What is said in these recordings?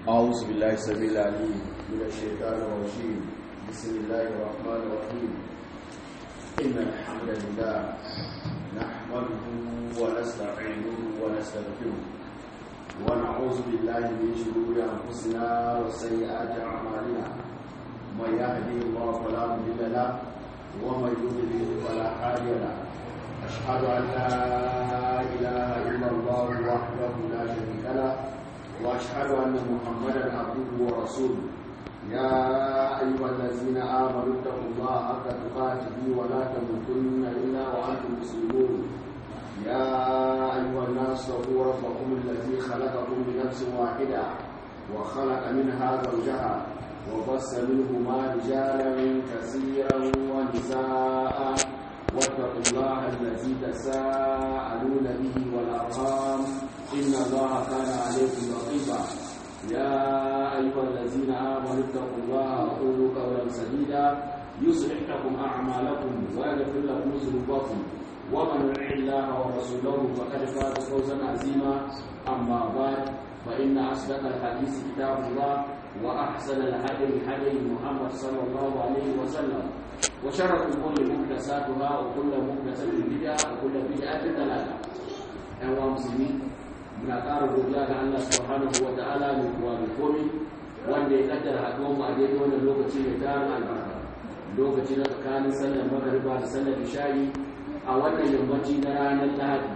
أعوذ بالله السميع العليم من الشيطان الرجيم بسم الله الرحمن الرحيم إن الحمد لله نحمده ونستعينه ونستغفره ونعوذ بالله من شرور أنفسنا وسيئات أعمالنا من يهدي الله فلا مضل له ومن يضلل فلا هادي له أشهد أن لا إله إلا الله وحده لا شريك له واشهد ان محمدا عبده ورسوله يا ايها الذين امنوا اتقوا الله حق تقاته ولا تموتن الا وانتم مسلمون يا ايها الناس اتقوا ربكم الذي خلقكم من نفس واحده وخلق منها زوجها وبث منهما رجالا كثيرا ونساء واتقوا الله الذي تساءلون به والارحام إن الله كان عليكم رقيبا يا أيها الذين آمنوا اتقوا الله وقولوا قولا سديدا يصلح لكم أعمالكم ويغفر لكم ذنوبكم ومن يطع الله ورسوله فقد فاز فوزا عظيما أما بعد فإن أصدق الحديث كتاب الله وأحسن الهدي هدي محمد صلى الله عليه وسلم وشر الأمور محدثاتها وكل محدثة بدعة وكل بدعة ضلالة أيها المسلمين muna ƙara godiya ga Allah subhanahu wa ta'ala mai kuwa mai komi wanda ya kaddara haɗuwar mu a daidai wannan lokaci mai tarin albarka lokaci na tsakanin sallar magariba da sallar isha'i a wannan yammaci na ranar lahadi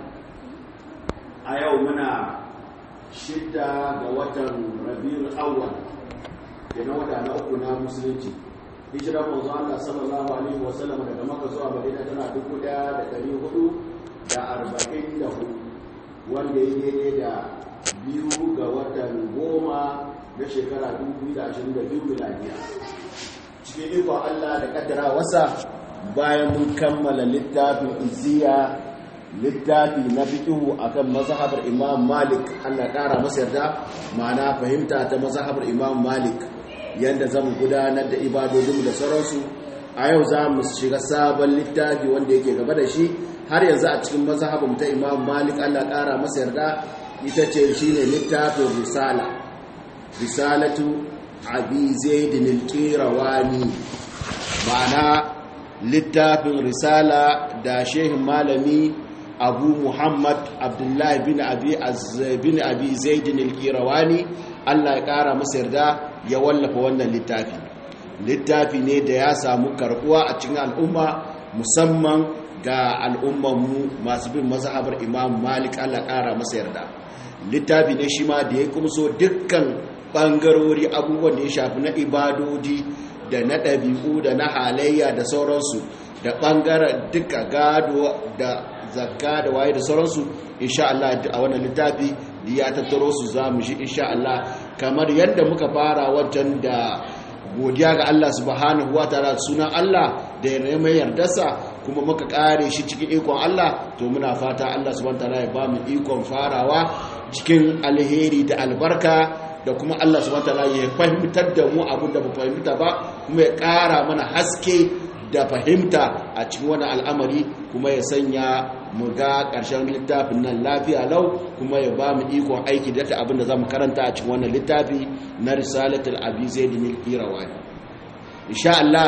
a yau muna shidda ga watan rabiul awwal da na wata na uku na musulunci hijirar manzo Allah sallallahu alaihi wa sallam daga Makka zuwa Madina tana dubu ɗaya da ɗari hudu da arba'in da hudu wanda ya daidai da biyu ga watan goma na shekara 2022 miladiya cikin ikon Allah da kaddara wasa bayan mun kammala littafin iziya littafi na fikihu akan mazhabar imam malik Allah kara masa yarda ma'ana fahimta ta mazhabar imam malik yadda zamu gudanar da ibadodinmu da sauransu a yau za mu shiga sabon littafi wanda yake gaba da shi har yanzu a cikin mazhabin ta Imam Malik Allah ƙara masa yarda ita ce shine littafin risala risalatu abi zaid al-qirawani ma'ana littafin risala da shehin malami abu muhammad abdullahi bin abi bin abi zaid al-qirawani Allah ya ƙara masa yarda ya wallafa wannan littafi littafi ne da ya samu karbuwa a cikin al'umma musamman ga al'ummanmu masu bin mazhabar imam malik allah ƙara masa yarda littafi ne shi ma da ya kumso dukkan ɓangarori abubuwan da ya shafi na ibadodi da na ɗabi'u da na halayya da sauransu da ɓangaren duka gado da zakka da waye da sauransu insha Allah a wannan littafi da ya tattaro su za mu shi insha Allah kamar yadda muka fara wajen da godiya ga Allah subhanahu wa ta'ala sunan Allah da ya neman yardarsa kuma muka kare shi cikin ikon Allah to muna fata Allah subhanahu wa ta'ala ya ba mu ikon farawa cikin alheri da albarka da kuma Allah subhanahu wa ta'ala ya fahimtar da mu abin da ba fahimta ba kuma ya kara mana haske da fahimta a cikin wani al'amari kuma ya sanya mu ga ƙarshen littafin nan lafiya lau kuma ya ba mu ikon aiki da ta abin da za mu karanta a cikin wannan littafi na risalatul abi zaidin al-qirawani insha Allah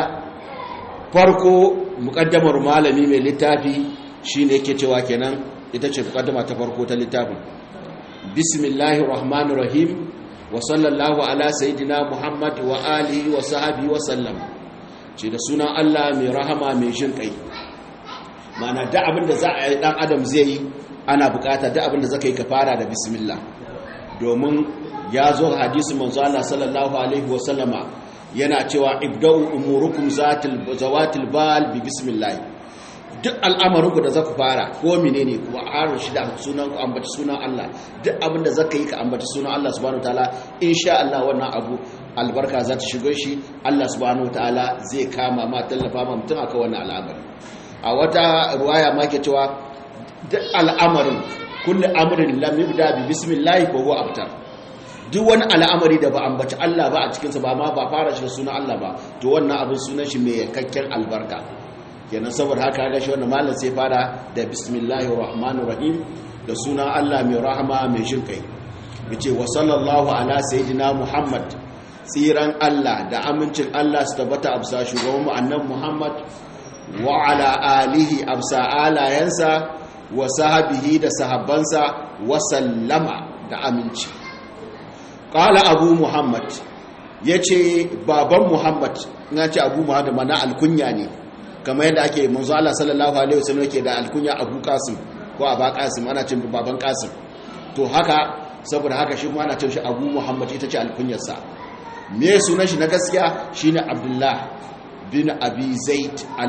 farko muqaddamar malami mai littafi shine yake cewa kenan ita ce muqaddama ta farko ta littafin bismillahir rahmanir rahim wa sallallahu ala sayidina muhammad wa alihi wa sahbihi wa sallam ce da sunan Allah mai rahama mai jin kai mana da abin da za a yi dan adam zai yi ana bukata da abin da zaka yi ka fara da bismillah domin ya zo hadisin manzo Allah sallallahu alaihi wa sallama yana cewa ibda'u umurukum zatil zawatil bal bi bismillah duk al'amarinku da zaku fara ko menene kuma harin shi da sunan ku ambaci sunan Allah duk abin da zaka yi ka ambaci sunan Allah subhanahu wataala insha Allah wannan abu albarka za ta shigo shi Allah subhanahu wataala zai kama ma tallafa ma mutum akan wannan al'amari a wata ruwaya ma ke cewa duk al'amarin kullu amrin lam yubda bi bismillah fa huwa abtar duk wani al'amari da ba ambaci Allah ba a cikin sa ba ma ba fara shi da sunan Allah ba to wannan abin sunan shi mai kakken albarka kenan saboda haka ga shi wannan malam sai fara da bismillahir rahmanir rahim da sunan Allah mai rahama mai jin kai yace wa sallallahu ala sayyidina muhammad tsiran Allah da amincin Allah su tabbata absa shugaban mu annabi muhammad wa ala alihi absa alayansa wa sahabihi da sahabbansa wa sallama da aminci qala abu muhammad yace baban muhammad ina ce abu muhammad mana alkunya ne kamar yadda ake manzo Allah sallallahu alaihi wasallam yake da alkunya abu qasim ko aba qasim ana cin baban qasim to haka saboda haka shi kuma ana cin shi abu muhammad ita ce alkunyarsa me sunan shi na gaskiya shine abdullah bin abi zaid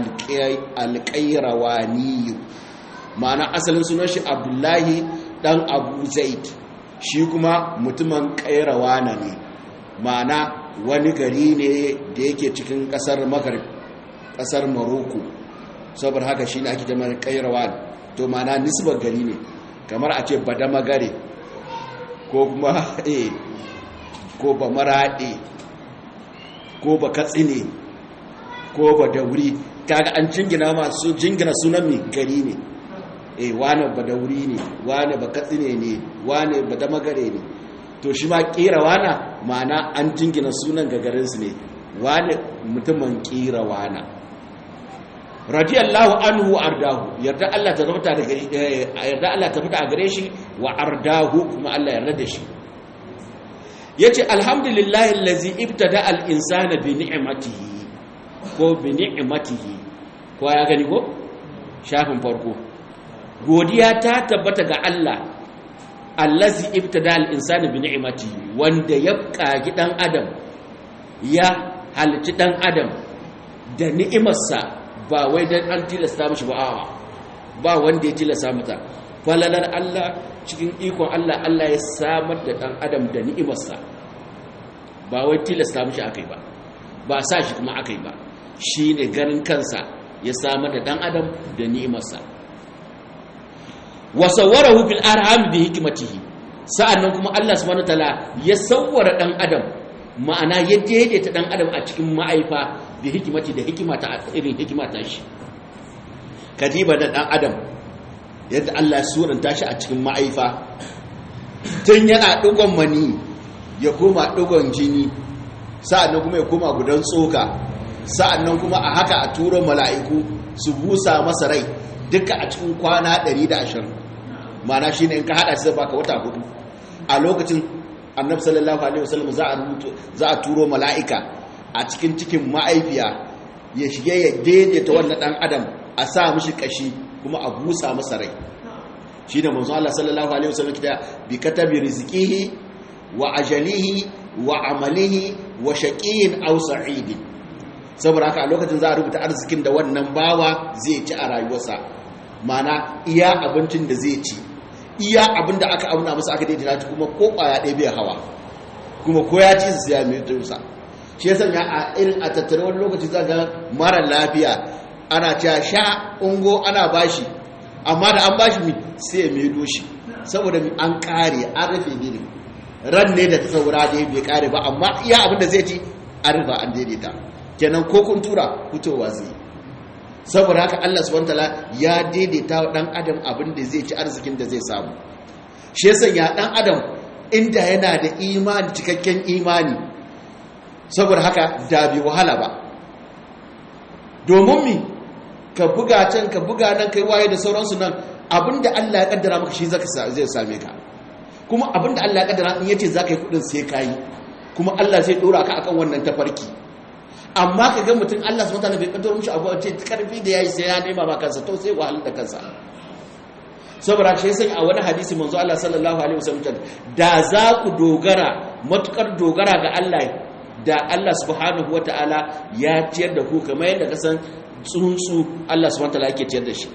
alqayrawani ma'ana asalin sunan shi abdullahi dan abu zaid shi kuma mutumin qayrawana ne ma'ana wani gari ne da yake cikin kasar maghrib kasar maroko saboda haka shi ne ake jama'a qayrawan to ma'ana nisbar gari ne kamar a ce badama gare ko kuma eh ko ba maraɗe ko ba katsine ko ba dauri kaga an jingina masu jingina sunan mai gari ne eh wane ba dauri ne wane ba katsine ne wane ba damagare ne to shi ma kira wana ma'ana an jingina sunan gagarinsu ne wane mutumin kira wana radiyallahu anhu ardahu yarda Allah ta zama da gari yarda Allah ta fita a gare shi wa ardahu kuma Allah yarda da shi yace alhamdulillahi allazi ibtada al-insana bi ni'matihi ko bi ni'matihi ko ya gani ko shafin farko godiya ta tabbata ga Allah allazi ibtada al-insana bi ni'matihi wanda ya kagi dan adam ya halici dan adam da ni'imarsa ba wai dan an tilasta mishi ba a'a ba wanda ya tilasta mata falalar Allah cikin ikon Allah Allah ya samar da dan adam da ni'imarsa ba wai tilasta mishi akai ba ba sa shi kuma akai ba shine ganin kansa ya samar da dan adam da ni'imarsa wa sawwarahu fil arham bi hikmatihi sa'annan kuma Allah subhanahu wataala ya sawwara dan adam ma'ana ya daidaita dan adam a cikin ma'aifa bi hikimati da hikimata irin hikimata shi kadiba da dan adam yadda Allah ya suranta shi a cikin ma'aifa tun yana dugon mani ya koma dugon jini sa'annan kuma ya koma gudan tsoka sa'annan kuma a haka a turo mala'iku su busa masa rai duka a cikin kwana 120 mana shine in ka hada shi zai baka wata hudu a lokacin annabi sallallahu alaihi wasallam za a rubuto za a turo mala'ika a cikin cikin ma'aifiya ya shige ya daidaita wannan dan adam a sa mishi kashi kuma a busa masa rai shi da manzo Allah sallallahu alaihi wasallam kita bi katabi rizqihi wa ajalihi wa amalihi wa shaqiyin aw sa'idin saboda haka a lokacin za a rubuta arzikin da wannan bawa zai ci a rayuwarsa mana iya abincin da zai ci iya abin da aka auna masa aka daidaita kuma ko kwaya ɗaya bai hawa kuma ko ya ci su ya mai tursa shi yasa ya a irin a tattare wani lokaci za ga mara lafiya ana cewa sha ungo ana bashi amma da an bashi mi sai ya mai doshi saboda mi an kare an rufe gini ran ne da ta saura da bai kare ba amma iya abin da zai ci an rufe an daidaita kenan ko kun tura fitowa zai saboda haka Allah subhanahu wataala ya daidaita wa dan adam abin da zai ci arzikin da zai samu shi yasa ya dan adam inda yana da imani cikakken imani saboda haka da bi wahala ba domin mi ka buga can ka buga nan kai waye da sauransu nan abinda Allah ya kaddara maka shi zai same ka kuma abinda Allah ya kaddara in yace zaka yi kudin sai kai kuma Allah zai dora ka akan wannan tafarki amma ka ga mutum Allah subhanahu wataala bai kaddara mishi abu ce karfi da yayi sai ya nema ba kansa to sai wahalar da kansa saboda shi sai a wani hadisi manzo Allah sallallahu alaihi wasallam da za ku dogara matukar dogara ga Allah da Allah subhanahu wataala ya ciyar da ku kamar yadda ka san tsuntsu Allah subhanahu wataala yake ciyar da shi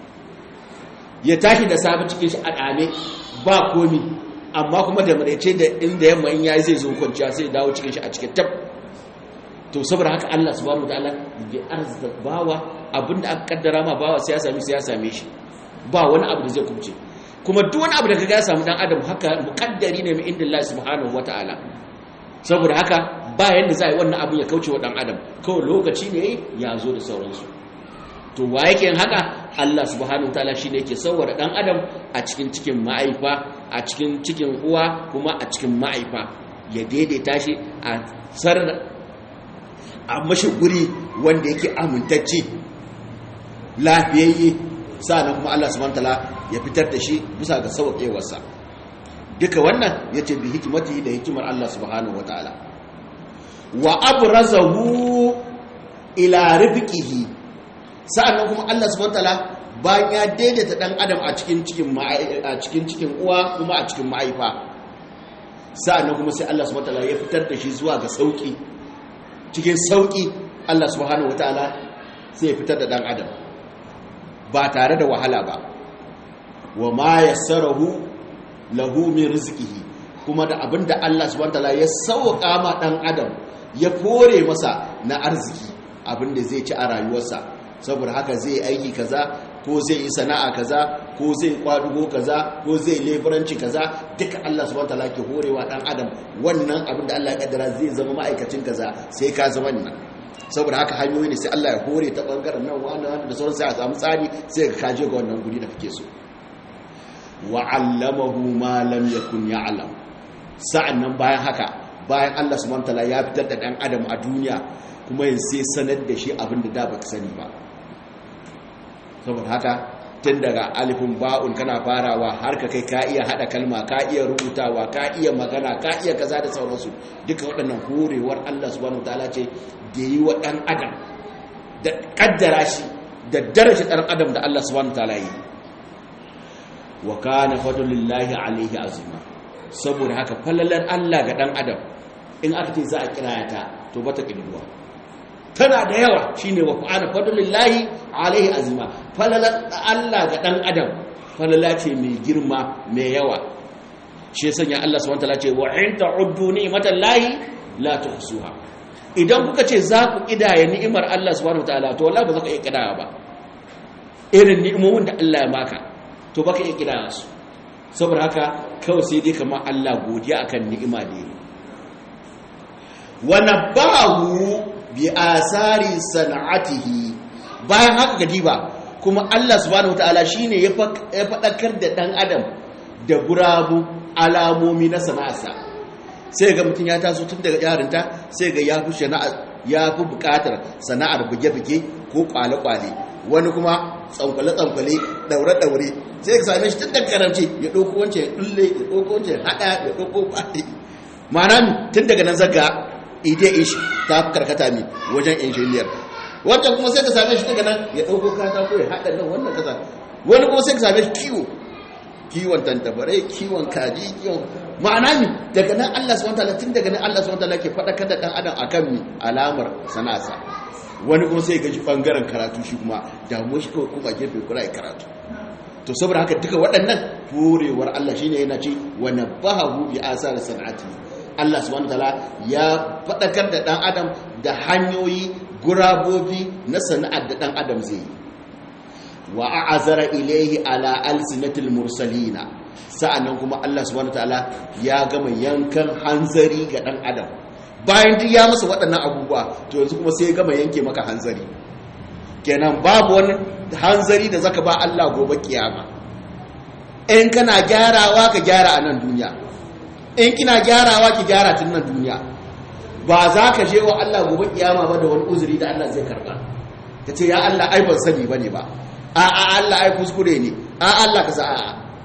ya tashi da safe cikin shi a dame ba komi amma kuma da marece da inda yamma in yayi zai zo kwanciya sai dawo cikin shi a cikin tab to saboda haka Allah subhanahu wataala ya arzuta bawa abinda aka kaddara ma bawa sai ya sami sai ya same shi ba wani abu da zai kubce kuma duk wani abu da kaga ya samu dan adam haka muqaddari ne min inda Allah subhanahu wataala saboda haka ba yanda za a yi wannan abin ya kauce wa dan adam kawai lokaci ne ya zo da sauransu to to wa yake yin haka Allah subhanahu wataala shine yake sauwara dan adam a cikin cikin ma'aifa a cikin cikin uwa kuma a cikin ma'aifa ya daidaita shi a sar a mashi guri wanda yake amintacce lafiyayye sa'annan kuma Allah subhanahu wataala ya fitar da shi bisa ga sauƙewarsa duka wannan yace bi hikimati da hikimar Allah subhanahu wataala wa abrazahu ila rifqihi sa'annan kuma Allah subhanahu wataala bayan ya daidaita dan adam a cikin cikin a cikin cikin uwa kuma a cikin ma'aifa sa'annan kuma sai Allah subhanahu wataala ya fitar da shi zuwa ga sauki cikin sauki Allah subhanahu wataala sai ya fitar da dan adam ba tare da wahala ba wa ma yassarahu lahu min rizqihi kuma da abinda Allah subhanahu wataala ya sauka ma dan adam ya kore masa na arziki abinda zai ci a rayuwarsa saboda haka zai aiki kaza ko zai yi sana'a kaza ko zai kwadugo kaza ko zai leburanci kaza duka Allah subhanahu wataala ke horewa dan adam wannan abinda Allah ya kaddara zai zama ma'aikacin kaza sai ka zama nan saboda haka hanyoyi ne sai Allah ya hore ta bangaren nan wani wani da sauran sai a samu tsari sai ka kaje ga wannan guri da kake so wa 'allamahu ma lam yakun ya'lam sa'annan bayan haka bayan Allah subhanahu wataala ya fitar da dan adam a duniya kuma yin sai sanar da shi abin da da baka sani ba saboda haka tun daga alifin ba'un kana farawa har ka kai ka iya hada kalma ka iya rubutawa ka iya magana ka iya kaza da sauransu duka waɗannan horewar Allah subhanahu wataala ce da yi wa ɗan adam da kaddara shi da daraja ɗan adam da Allah subhanahu wataala yi wa kana fadlullahi alaihi azima saboda haka fallalar Allah ga ɗan adam in aka ce za a kiraya ta to bata kirduwa tana da yawa shine wa kana fadlullahi alaihi azima fallalar Allah ga ɗan adam falala ce mai girma mai yawa shi ya sanya Allah subhanahu wataala ce wa in ta'uddu ni'matallahi la tuhsuha idan kuka ce za ku kidaya ni'imar Allah subhanahu wataala to wallahi ba za ka iya kidaya ba irin ni'imomin da Allah ya maka to baka iya kidaya su saboda haka kawai sai dai kamar Allah godiya akan ni'ima da yi wa nabahu bi asari sana'atihi bayan haka gadiba kuma Allah subhanahu wataala shine ya fadakar da dan adam da gurabu alamomi na sana'arsa sai ga mutum ya taso tun daga yarinta sai ga ya fi ya fi bukatar sana'ar buge-buge ko kwale-kwale wani kuma tsankwale-tsankwale daure-daure sai ka same shi tun daga karanci ya ɗauko wancan ya ɗulle ya ɗauko wancan ya haɗa ya ɗauko kwaɗe ma'ana tun daga nan zaga ide ish ta fi karkata mi wajen injiniyar wancan kuma sai ka same shi daga nan ya ɗauko katako ya haɗa nan wannan kasa wani kuma sai ka same shi kiwo kiwon tantabarai kiwon kaji kiwon ma'ana mi daga nan Allah subhanahu wataala tun daga nan Allah subhanahu wataala ke fadakar da dan adam akan mi alamar sana'arsa wani kuma sai gaji bangaren karatu shi kuma damu shi kawai kuma gefe kura ya karatu to saboda haka duka waɗannan horewar Allah shine yana ce wa nabahu bi asar sana'ati Allah subhanahu wataala ya fadakar da dan adam da hanyoyi gurabobi na sana'ar da dan adam zai yi wa a'azara ilaihi ala alsinatil mursalina sa'annan kuma Allah subhanahu wataala ya gama yankan hanzari ga dan adam bayan duk ya masa waɗannan abubuwa to yanzu kuma sai ya gama yanke maka hanzari kenan babu wani hanzari da zaka ba Allah gobe kiyama in kana gyarawa ka gyara a nan duniya in kina gyarawa ki gyara tun nan duniya ba za ka je wa Allah gobe kiyama ba da wani uzuri da Allah zai karba ka ce ya Allah ai ban sani bane ba a a Allah ai kuskure ne a Allah ka sa a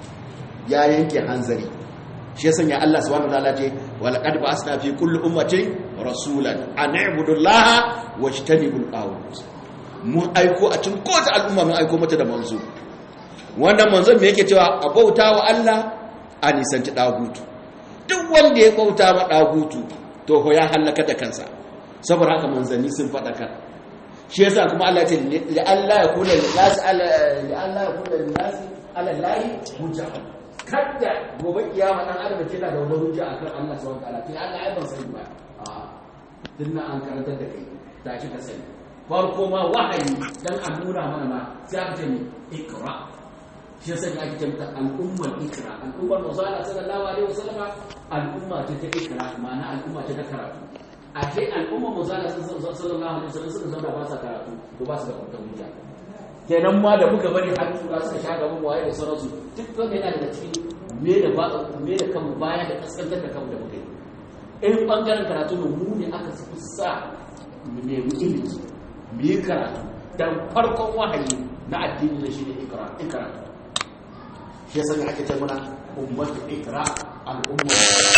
ya yanke hanzari shi yasan ya Allah subhanahu wataala ce walaqad ba'asna fi kulli ummatin rasulan an i'budu allaha wajtanibul qawt mun aiko a cikin kowace al'umma mun aiko mata da manzo wannan manzon me yake cewa a bauta wa Allah a nisanci dagutu duk wanda ya bauta ma dagutu to ho ya halaka da kansa saboda haka manzanni sun faɗakar shi yasa kuma Allah ya ce li Allah ya kula lin nas ala li Allah ya kula lin nas ala lahi hujja kada gobe kiyama dan adam ce da wani hujja akan Allah subhanahu wa ta'ala sai Allah ai ban sani ba a dinna an karanta da kai da shi ka sani farko ma wahayi dan a nuna mana ma sai aka ce ni ikra shi yasa ne ake ce mata al'ummar ikra al'ummar musala sallallahu alaihi wasallam al'umma ce ta ikra ma'ana al'umma ce ta karatu a ce al'umma musala sallallahu alaihi wasallam suka zauna ba sa karatu to ba su da kwanta hujja kenan ma da muka bari har tura suka sha gaban waye da sauransu duk wanda yana daga cikin me da ba me da kanmu baya da kaskantar da kanmu da muka yi in bangaren karatu mu mu ne aka fi sa mu nemi ilimi mu yi karatu dan farkon wahayi na addini na shine ikra ikra shi yasa ake ce muna ummatu ikra al'umma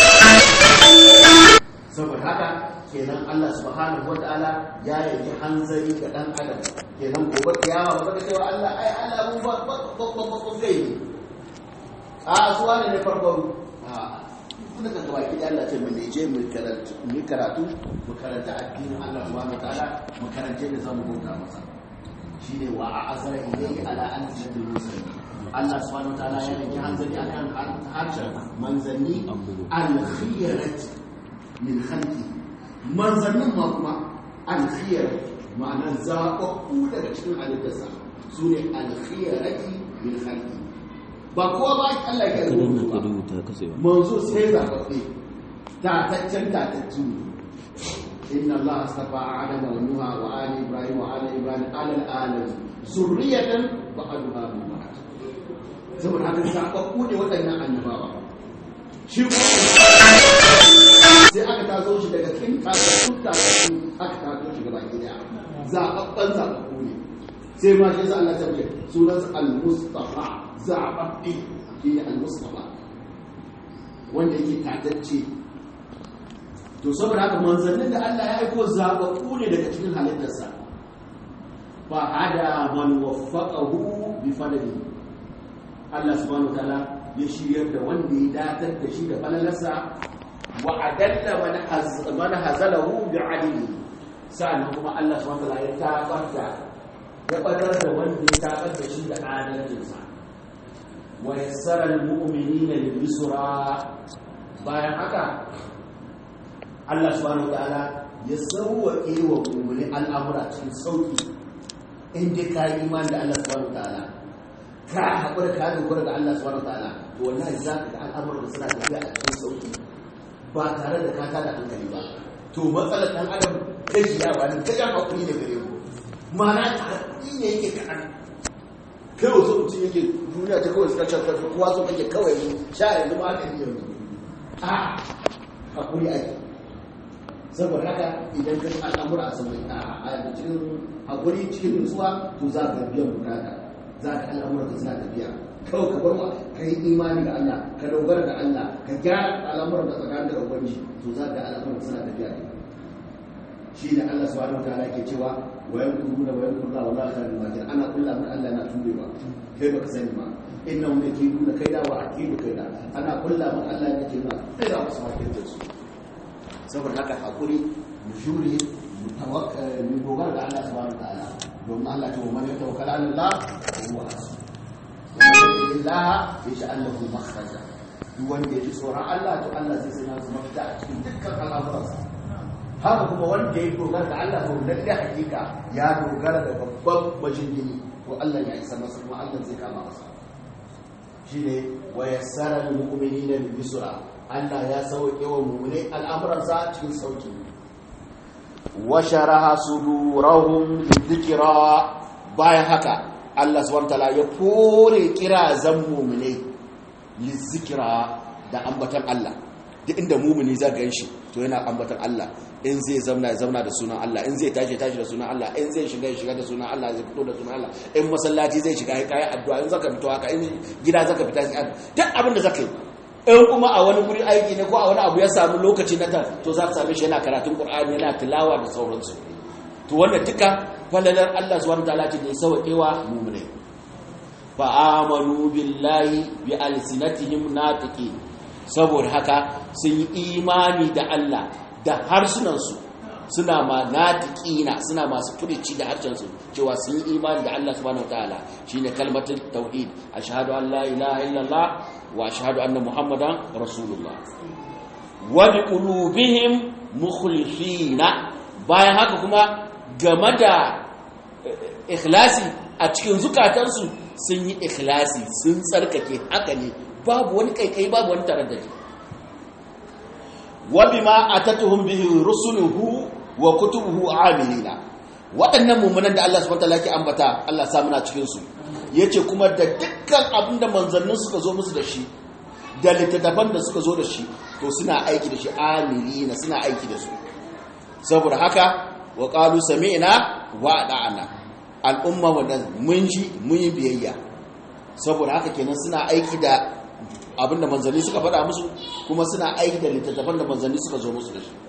saboda haka kenan Allah subhanahu wataala ya yanki hanzari ga dan adam kenan gobe kiyama ba ka cewa Allah ai Allah mu ba ba ba ba ba gai a suwa ne ne farko a kuma ka gaba ki Allah ce mu je mu karatu mu karatu mu karanta addinin Allah subhanahu wataala mu karanta da zamu bauta masa shine wa a'azara ilayhi ala an tashaddu musulmi Allah subhanahu wataala ya yanki hanzari akan harshen manzanni al-khiyarati min khalqi manzannin ma kuma alkhiyar ma'anar zaɓaɓɓu daga cikin halittarsa su ne alkhiyarati min khalqi ba kowa ba Allah ya rubuta ba manzo sai zaɓaɓɓe tataccen tatattu inna Allah astafa adama wa nuha wa ali ibrahim wa ali ibrahim alal alamin zurriyatan ba'daha min ba'd saboda haka zaɓaɓɓu ne waɗannan annabawa shi sai aka taso shi daga cikin kasassun kasassun aka taso shi gaba gida zaɓaɓɓen zaɓaɓɓu ne sai ma shi Allah ta ce sunan al-mustafa zaɓaɓɓe shi ne al-mustafa wanda yake tatacce to saboda haka manzannin da Allah ya aiko zaɓaɓɓu ne daga cikin halittarsa fa hada man waffaqahu bi fadlihi Allah subhanahu wa ta'ala ya shiryar da wanda ya datar da shi da falalarsa wa adalla man hazalahu bi adili sa'annan kuma Allah subhanahu wa ta'ala ya tabar da ya badar da wanda ya tabar da shi da adalcinsa wa yassara al-mu'minina lil yusra bayan haka Allah subhanahu wa ta'ala ya sauwaƙe wa mu'mini al'amura cikin sauki in dai ka yi imani da Allah subhanahu wa ta'ala ka haƙura ka dogara ga Allah subhanahu wa ta'ala to wallahi za ka ga al'amuran da suna tafiya a cikin sauki ba tare da ka tada hankali ba to matsalar ɗan adam gajiyawa ne ta jan hakuri ne gare mu ma'ana ta hakuri ne yake kaɗan kai wasu mutum yake duniya ta kawai suka can karfi kowa so kake kawai ne sha yanzu ma haka ne yanzu a hakuri ake saboda haka idan ka ci al'amura a saman a cikin hakuri cikin nutsuwa to za ka biyan bukata za ka al'amura ka suna tafiya kawai ka bar wa ka yi imani ga Allah ka dogara ga Allah ka gyara al'amuran da tsakanin da ubangiji to za ka al'amuran suna tafiya ne shi ne Allah subhanahu wataala ke cewa wa yankuruna wa yankuruna wa la khairul makir ana kullu min Allah na tubewa kai baka sani ba innahum yakiduna kaida wa akidu kaida ana kullu min Allah yake cewa sai za mu samu da su saboda haka hakuri mu shuri mu tawakkal mu dogara ga Allah subhanahu wataala domin Allah ta wa man yatawakkal ala Allah huwa hasbuh Allah ya ji Allah makhraja duk wanda ya ji tsoron Allah to Allah zai sanya su mafita a cikin dukkan al'amuransa haka kuma wanda ya dogara da Allah to lalle hakika ya dogara da babban majingini to Allah ya isa masa kuma Allah zai kama masa shine wa yassara lil mu'minina bil yusra Allah ya sauke wa mu'mini al'amuransa cikin sauki wa sharaha sudurahum lidhikra bayan haka Allah subhanahu wataala ya kore kira zan mu'mini lizikira da ambatan Allah duk inda mu'mini zai ganshi to yana ambatan Allah in zai zauna ya zauna da sunan Allah in zai tashi tashi da sunan Allah in zai shiga shiga da sunan Allah zai fito da sunan Allah in masallaci zai shiga kai addu'a in zaka fito haka in gida zaka fita duk abin da zaka yi in kuma a wani guri aiki ne ko a wani abu ya samu lokaci na ta to za ka same shi yana karatun Qur'ani yana tilawa da sauransu to wannan duka falalar Allah subhanahu wataala ce da ya sauƙewa mu'mini fa amanu billahi bi alsinatihim natiqin saboda haka sun yi imani da Allah da harsunansu suna ma natiqina suna masu furici da harshensu cewa sun yi imani da Allah subhanahu wataala shine kalmatul tauhid ashhadu an la ilaha illallah wa ashhadu anna muhammadan rasulullah wa bi qulubihim mukhlifina bayan haka kuma game da ikhlasi a cikin zukatansu sun yi ikhlasi sun tsarkake haka ne babu wani kaikai babu wani taraddadi wa bima atatuhum bihi rusuluhu wa kutubuhu amilina waɗannan mummunan da Allah subhanahu wataala ke ambata Allah sa muna cikin su yace kuma da dukkan abin da manzannin suka zo musu da shi da littattafan da suka zo da shi to suna aiki da shi amirina suna aiki da su saboda haka wa qalu sami'na wa ata'na al'umma wanda mun ji mun yi biyayya saboda haka kenan suna aiki da abin da manzanni suka faɗa musu kuma suna aiki da littattafan da manzanni suka zo musu da shi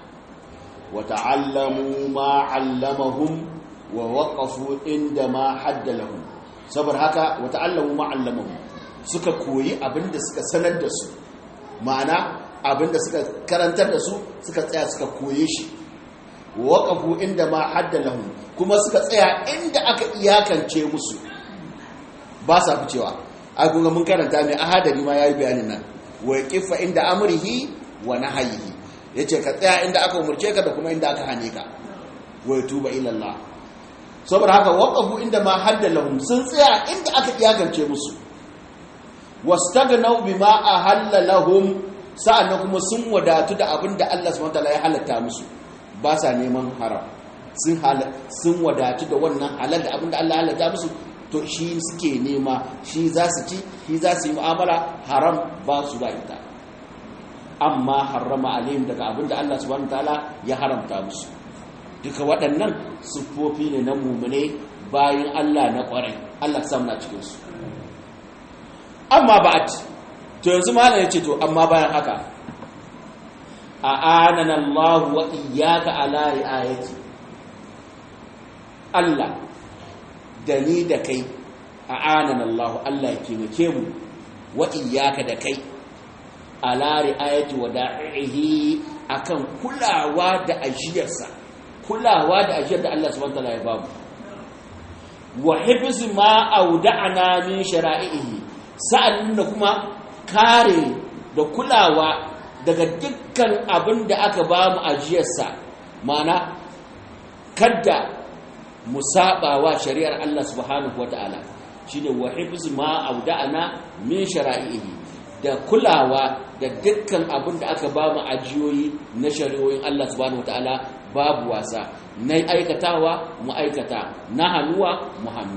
وتعلموا ما علمهم ووقفوا عندما حد لهم saboda haka wata'allamu ma allamahum suka koyi abinda suka sanar da su ma'ana abinda suka karantar da su suka tsaya suka koye shi waqafu inda ma hadda lahum kuma suka tsaya inda aka iyakance musu ba sa ficewa ai kun mun karanta mai ahadari ma yayi bayanin nan wa qifa inda amrihi wa nahyihi ya ce ka tsaya inda aka umarce ka da kuma inda aka hane ka wai tuba ilallah saboda haka waƙafu inda ma haddalahum sun tsaya inda aka iyagance musu wastaghnau bima ahalla lahum sa'annan kuma sun wadatu da abin da Allah subhanahu wataala ya halatta musu ba sa neman haram sun sun wadatu da wannan halal da abin da Allah ya halatta musu to shi suke nema shi za su ci shi za su yi mu'amala haram ba su ba ita amma harrama alayhim daga abin da Allah subhanahu wataala ya haramta musu duka waɗannan siffofi ne na mumune bayan Allah na ƙwarai Allah sam na cikin su amma ba'at to yanzu malam yace to amma bayan haka a anana Allah wa iyyaka ala riayati Allah da ni da kai a anana Allah Allah ya taimake mu wa iyyaka da kai ala ri'ayati wada'ihi akan kulawa da ajiyarsa kulawa da ajiyar da Allah subhanahu wataala ya bamu wa hifz ma auda'ana min shara'ihi sa'an da kuma kare da kulawa daga dukkan abin da aka bamu ajiyarsa ma'ana kadda mu wa shari'ar Allah subhanahu wataala shine wa hifz ma auda'ana min shara'ihi da kulawa da dukkan abin da aka ba mu ajiyoyi na shari'o'in Allah subhanahu wataala babu wasa na aikatawa mu aikata na hannuwa mu hannu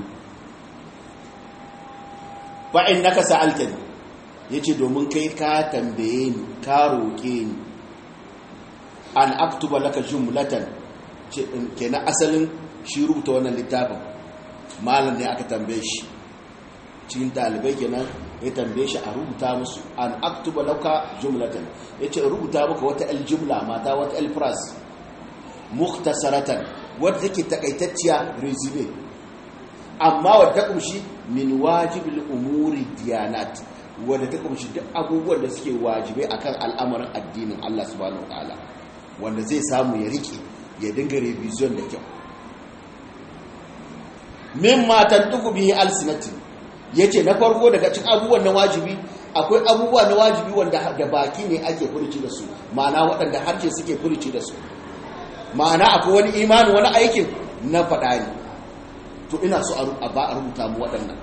fa innaka sa'altani yace domin kai ka tambaye ni ka roke ni an aktuba laka jumlatan kenan asalin shi rubuta wannan littafin malam ne aka tambaye shi cikin dalibai kenan ya tambaye shi a rubuta musu an aktuba lauka jumlatan yace rubuta maka wata aljumla mata wata alfras mukhtasaratan wadda take takaitacciya resume amma wadda ta kumshi min wajibil umuri diyanat wadda ta kumshi duk abubuwan da suke wajibai akan al'amarin addinin Allah subhanahu wataala wanda zai samu ya rike ya dinga revision da kyau mimma tantuku bihi alsinatin yace na farko daga cikin abubuwan na wajibi akwai abubuwa na wajibi wanda da baki ne ake furci da su ma'ana waɗanda harshe suke furci da su ma'ana akwai wani imanin wani aikin na faɗa ne to ina so a ba a rubuta mu waɗannan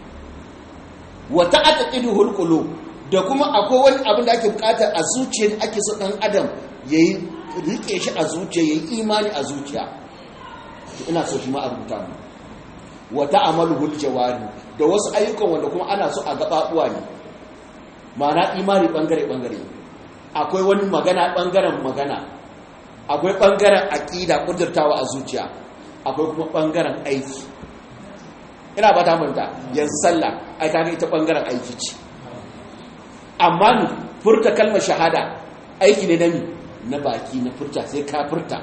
wata aka ƙidu hulƙulo da kuma akwai wani abin da ake buƙatar a zuciya ake so ɗan adam ya yi riƙe shi a zuciya ya yi imani a zuciya to ina so shi ma a rubuta mu wata amalu hul jawari da wasu ayyukan wanda kuma ana so a gaɓaɓuwa ne ma'ana imani ɓangare-ɓangare akwai wani magana ɓangaren magana akwai ɓangaren aƙida ƙudurtawa a zuciya akwai kuma ɓangaren aiki ina ba ta manta yanzu sallah ai kaga ita ɓangaren aiki ce amma ni furta kalmar shahada aiki ne na mi na baki na furta sai ka furta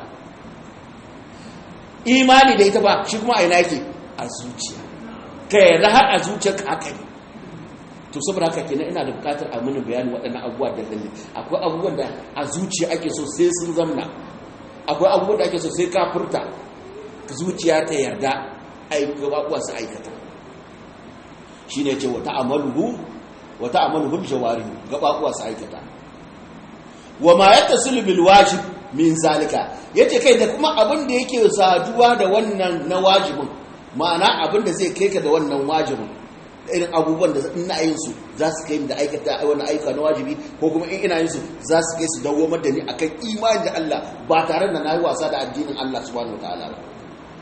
imani da ita ba shi kuma aina yake a zuciya ka yarda har a zuciya ka haka ne to saboda haka kenan ina da bukatar a mini bayanin waɗannan abubuwa da dalili akwai abubuwan da a zuciya ake so sai sun zamna akwai abubuwan da ake so sai ka furta zuciya ta yarda abubuwa su aikata shi ne ce wata amaluhu wata amaluhu jawarihu gabaɓuwa su aikata wa ma ya tasiru bil wajib min zalika yace kai da kuma abin da yake saduwa da wannan na wajibin ma'ana abin da zai kai ka da wannan wajibin irin abubuwan da ina yin su za su kai da aikata wani aika na wajibi ko kuma in ina yin su za su kai su dawomar da ni akan imani da Allah ba tare da na yi wasa da addinin Allah subhanahu wataala ba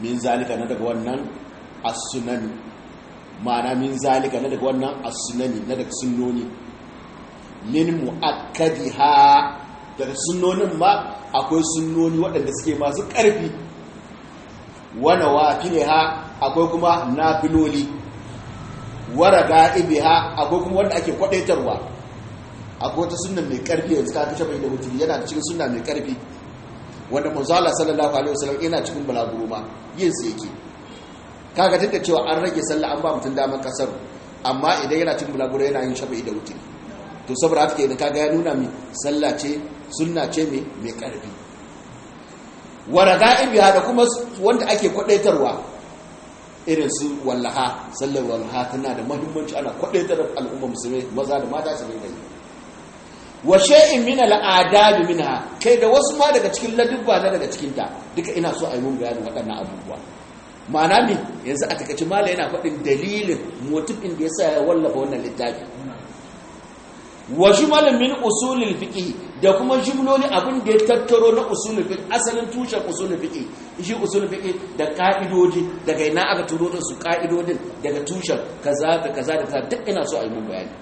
min zalika na daga wannan as-sunani ma'ana min zalika na daga wannan as-sunani na daga sunnoni min mu'akkadiha daga sunnonin ma akwai sunnoni waɗanda suke masu ƙarfi wana wafiha akwai kuma nafiloli wara ga'ibiha akwai kuma wanda ake kwadaitarwa akwai wata sunna mai ƙarfi yanzu ka kashe bai da mutum yana cikin sunna mai ƙarfi wanda manzo Allah sallallahu alaihi wasallam yana cikin balaguro ma yin sa yake kaga tunda cewa an rage sallah an ba mutum daman kasar amma idan yana cikin balaguro yana yin shafi'i da wuce to saboda haka kenan kaga ya nuna mi sallah ce sunna ce mai mai karfi waraga'ibiha da kuma wanda ake kwadaitarwa irin su wallaha sallar wallaha tana da muhimmanci ana kwadaitar al'umma musulmai maza da mata su dinga yi wa shay'in min al'adab minha kai da wasu ma daga cikin ladubba na daga cikin ta duka ina so a yi mun bayanin waɗannan abubuwa ma'ana ne yanzu a takaice mala yana faɗin dalilin motifin da yasa ya wallafa wannan littafi wa jumalin min usulul fiqh da kuma jumloli abin da ya tattaro na usulul fiqh asalin tushen usulul fiqh shi usulul fiqh da ka'idoji daga ina aka turo da su ka'idodin daga tushen kaza da kaza da kaza duk ina so a yi mun bayani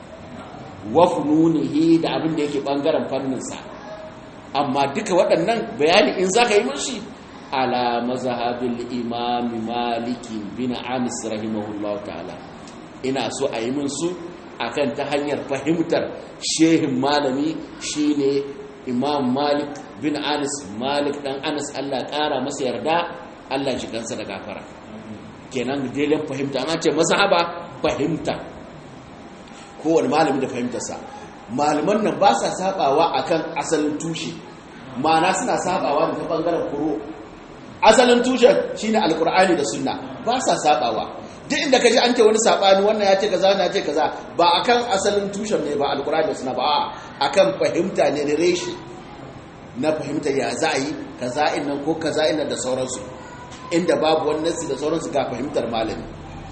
wa fununihi da abin da yake bangaren fannin sa amma duka waɗannan bayani in zaka yi mushi ala mazhabil imam maliki bin anis rahimahullahu ta'ala ina so a yi min su akan ta hanyar fahimtar shehin malami shine imam malik bin anis malik dan anis allah kara masa yarda allah shi kansa da gafara kenan dailan fahimta an ce mazhaba fahimta kowane malami da fahimtarsa malaman nan ba sa sabawa akan asalin tushe ma'ana suna sabawa da ta bangaren kuro asalin tushen shine alkur'ani da sunna ba sa sabawa duk inda kaji an ce wani sabani wannan ya ce kaza wannan ya ce kaza ba akan asalin tushen ne ba alkurani da suna ba akan fahimta ne da reshi na fahimta ya za a yi kaza nan ko kaza nan da sauransu inda babu wani nasi da sauransu ga fahimtar malami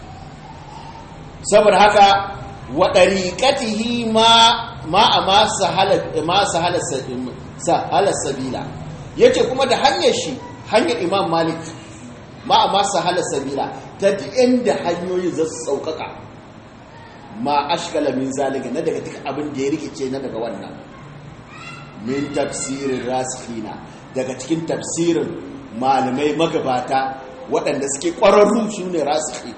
saboda haka wa dariqatihi ma ma ma sahala ma sahala sahala sabila yace kuma da hanyar shi hanyar imam malik ma amma sahala sabila ta inda hanyoyin za su sauƙaƙa ma ashkala min zalika na daga duk abin da ya rikice na daga wannan min tafsirin rasikhina daga cikin tafsirin malamai magabata waɗanda suke ƙwararru su ne rasikhi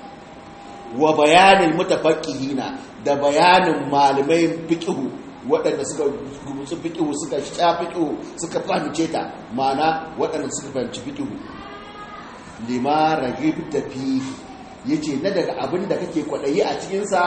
wa bayanin mutafaqihina da bayanin malamai fiqhu waɗanda suka gumutsu fiqhu suka sha fiqhu suka fahimce ta ma'ana waɗanda suka fahimci fiqhu lima ragibta fi yace na daga abin da kake kwadayi a cikin sa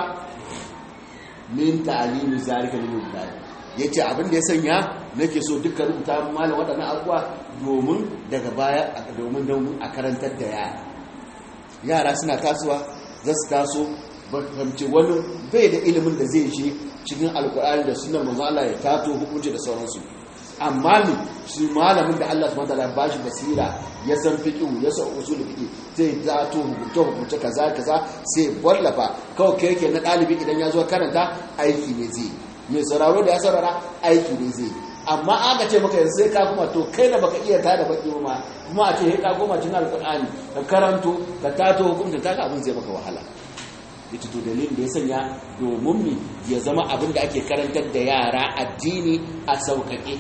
min ta'limi zalika lil mubtadi yace abin da ya sanya nake so dukkan rubuta malam wadannan abuwa domin daga baya domin don a karantar da yara yara suna tasowa za su taso fahimci wani bai da ilimin da zai shi cikin alkur'ani da sunan manzo Allah ya tato hukunci da sauransu amma ne shi malamin da Allah subhanahu wataala ba shi basira ya san fiqh ya san usul fiqh sai ya to hukunce hukunce kaza kaza sai wallafa kawai kai yake na dalibi idan ya zo karanta aiki ne zai mai sauraro da ya saurara aiki ne zai amma aka ce maka yanzu sai ka kuma to kai da baka iya tada baki ma kuma a ce ka goma cikin alqur'ani ka karanto ka tato hukunta ta abin zai maka wahala ita to dalilin da ya sanya domin mi ya zama abin da ake karantar da yara addini a sauƙaƙe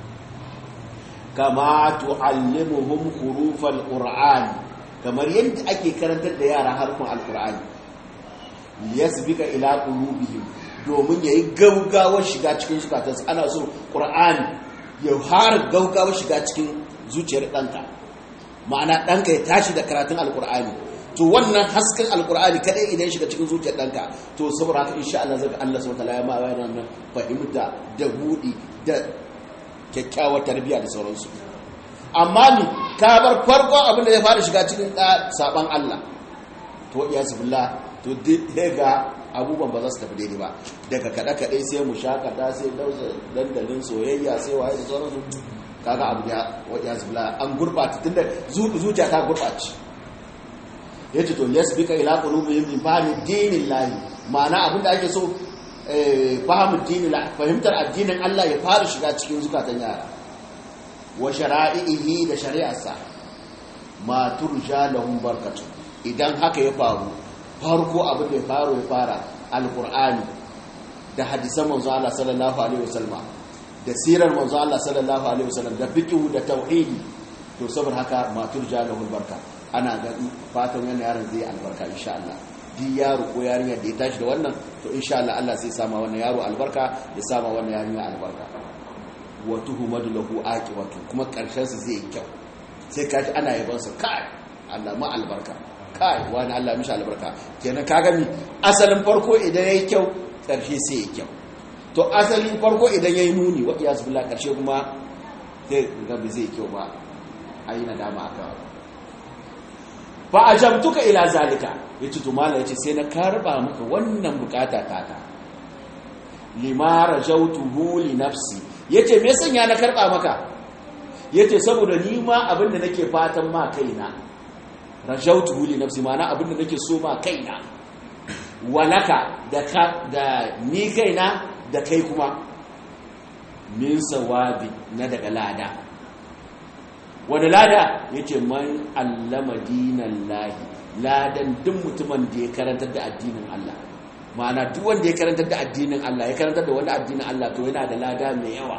kama tu'allimuhum hurufal qur'an kamar yadda ake karantar da yara harfin alqur'ani liyasbika ila qulubihim domin yayi gaugawar shiga cikin zukatansu ana so qur'ani ya har gaugawar shiga cikin zuciyar danka ma'ana danka ya tashi da karatun alqur'ani to wannan hasken alqur'ani kadai idan shiga cikin zuciyar danka to saboda haka insha Allah zaka Allah subhanahu wa ta'ala ya ma wannan fahimta da budi da kyakkyawar tarbiyya da sauransu amma ni ka bar farkon abin da ya fara shiga cikin saban Allah to ya zubillah to daga abubuwan ba za su tafi daidai ba daga kaɗe-kaɗe sai mu shakata sai dausa dandalin soyayya sai waye da sauransu kaga abu ya zubillah an gurɓata tunda zuciya ta gurɓace ya ce to lesbika ila qulubihim min fahmi dinillahi ma'ana abin da ake so fahimin dini fahimtar addinin Allah ya fara shiga cikin zukatan yara wa shara'ihi da shari'arsa ma turja lahum barkatu idan haka ya faru farko abin da ya faru ya fara alqur'ani da hadisan manzo Allah sallallahu alaihi wasallam da sirar manzo Allah sallallahu alaihi wasallam da fiqh da tauhidi to saboda haka ma turja lahum barka ana ga fatan wannan yaron zai albarka insha Allah duk yaro ko yarinya da ya tashi da wannan to insha Allah Allah zai sama wannan yaro albarka ya sama wannan yarinya albarka wa tuhumadu lahu aqibatu kuma karshen sa zai kyau sai kaji ana yaban sa kai Allah ma albarka kai wani Allah mishi albarka kenan kaga mi asalin farko idan yayi kyau karshe sai yayi kyau to asalin farko idan yayi muni wa iyaz billah karshe kuma sai ga bai zai kyau ba ayi nadama aka fa ajamtuka ila zalika yace to mallai yace sai na karba maka wannan bukata taka lima rajautuhu li nafsi yace me sanya na karba maka yace saboda ni ma abinda nake fatan ma kaina rajautuhu li nafsi mana abinda nake so ma kaina walaka da ka da ni kaina da kai kuma min sawabi na daga lada wani lada yace man allama dinallahi ladan duk mutumin da ya karantar da addinin Allah ma'ana duk wanda ya karantar da addinin Allah ya karantar da wani addinin Allah to yana da lada mai yawa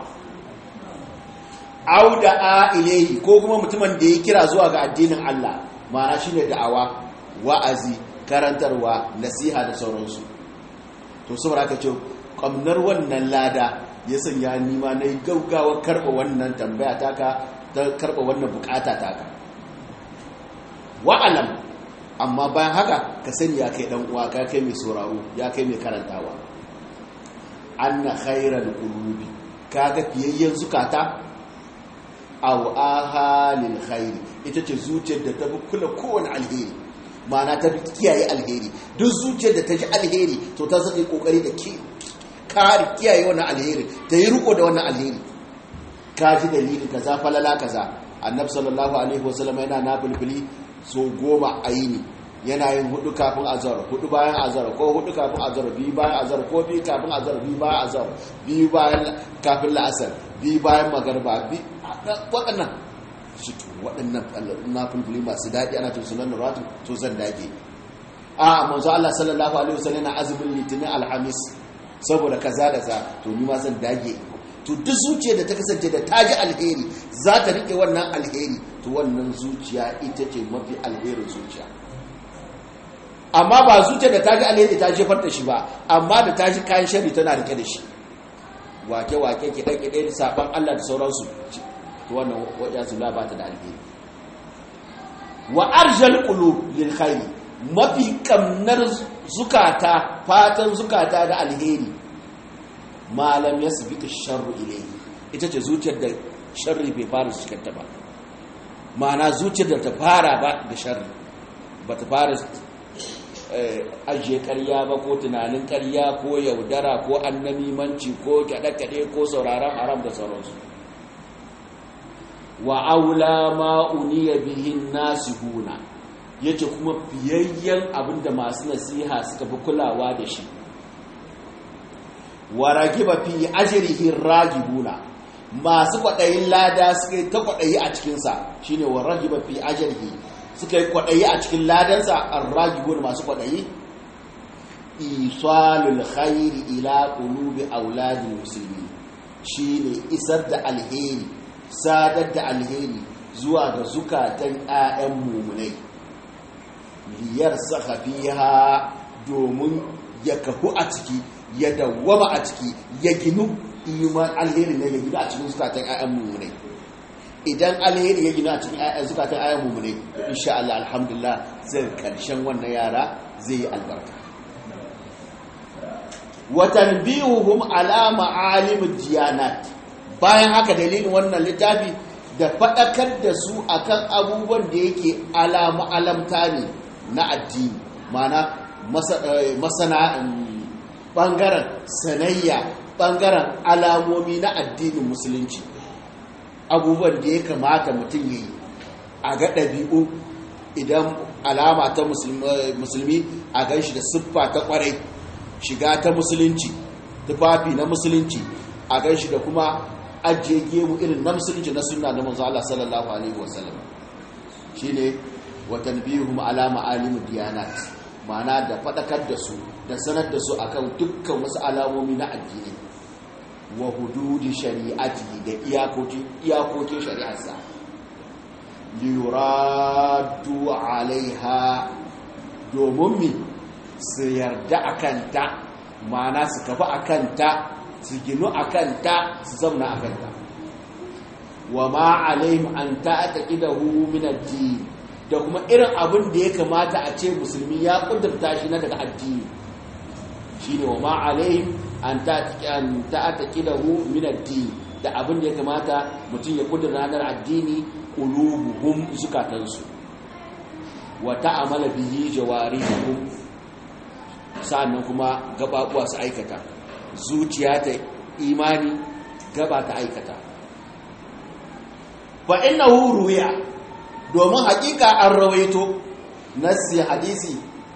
auda a ilayhi ko kuma mutumin da ya kira zuwa ga addinin Allah ma'ana shine da'awa wa'azi karantarwa nasiha da sauransu to saboda haka ce kamnar wannan lada ya sanya ni ma nayi gaugawa karba wannan tambaya taka ta karba wannan bukata taka wa'alam amma bayan haka ka sani ya kai dan uwa ka kai mai sauraro ya kai mai karantawa anna khairal qulubi kaga fiyayyen zukata aw ahalil khairi ita ce zuciyar da ta bi kula kowane alheri ma'ana ta bi kiyaye alheri duk zuciyar da ta ji alheri to ta zaka yi kokari da ki kare kiyaye wannan alheri ta yi riko da wannan alheri ka ji dalilin kaza falala kaza annabi sallallahu alaihi wasallam yana nafilfili so goma a yini yana yin hudu kafin azar hudu bayan azar ko hudu kafin azar biyu bayan azar ko biyu kafin azar biyu bayan azar biyu bayan kafin la'asar biyu bayan magarba waɗannan shi to waɗannan na fulfuli masu daɗi ana tun sunan ratu to zan dage a manzo Allah sallallahu alaihi wasallam na azumin litinin alhamis saboda kaza da za to ni ma zan dage to duk zuciya da ta kasance da ta ji alheri za ta riƙe wannan alheri to wannan zuciya ita ce mafi alherin zuciya amma ba zuciya da ta ji alheri ta jefar da shi ba amma da ta ji kayan shari tana rike da shi wake-wake kiɗe-kiɗe da saɓan Allah da sauransu to wannan wajen zula ba ta da alheri wa arjal qulub lil khair mafi kamnar zukata fatan zukata da alheri malam ya sabita sharru ilayhi ita ce zuciyar da sharri bai fara cikinta ba ma'ana zuciyar da ta fara ba da sharri ba ta fara ajiye karya ba ko tunanin karya ko yaudara ko annamimanci ko kyaɗe-kyaɗe ko sauraron haram da sauransu wa aula ma'uniya bihin nasihuna yace kuma fiyayyen abinda masu nasiha suka fi kulawa da shi wa ragiba fi ajrihi ragibuna masu kwaɗayin lada suka yi ta kwaɗayi a cikinsa shine wa ragiba fi ajrihi suka yi kwaɗayi a cikin ladansa an ragibuna masu kwaɗayi isalul khairi ila qulubi auladil muslimin shine isar da alheri sadar da alheri zuwa ga zukatan 'ya'yan mumunai liyar saka fiha domin ya kahu a ciki ya dawwama a ciki ya ginu iman alheri ne ya ginu a cikin zukatan 'ya'yan mumunai idan alheri ya ginu a cikin zukatan 'ya'yan mumunai insha Allah alhamdulillah zai karshen wannan yara zai yi albarka watan biyuhum ala ma'alimud diyanat bayan haka dalilin wannan littafi da faɗakar da su akan abubuwan da yake alamu alamta ne na addini mana masana ɓangaren sanayya ɓangaren alamomi na addinin musulunci abubuwan da ya kamata mutum ya yi a ga ɗabi'u idan alama ta musulmi a gan shi da siffa ta ƙwarai shiga ta musulunci tufafi na musulunci a gan shi da kuma ajiye gemu irin na musulunci na sunna na manzo Allah sallallahu alaihi wasallam shine wa tanbihum ala ma'alim diyanat ma'ana da fadakar da su da sanar da su akan dukkan wasu alamomi na addini wa hududi shari'ati da iyakokin iyakokin shari'arsa liyuradu alaiha domin mi su yarda a kanta mana su kafa a kanta su ginu a kanta su zauna a kanta wa ma alaihim an ta'ata idahu min addini da kuma irin abin da ya kamata a ce musulmi ya kudurta shi na daga addini shine wa ma alaihim an ta'ata idahu min addini da abin da ya kamata mutum ya kudurta ranar addini qulubuhum zukatansu wa ta'amala bihi jawarihum sa'annan kuma gababuwa su aikata zuciya ta imani gaba ta aikata fa innahu ruya domin hakika an rawaito nassi hadisi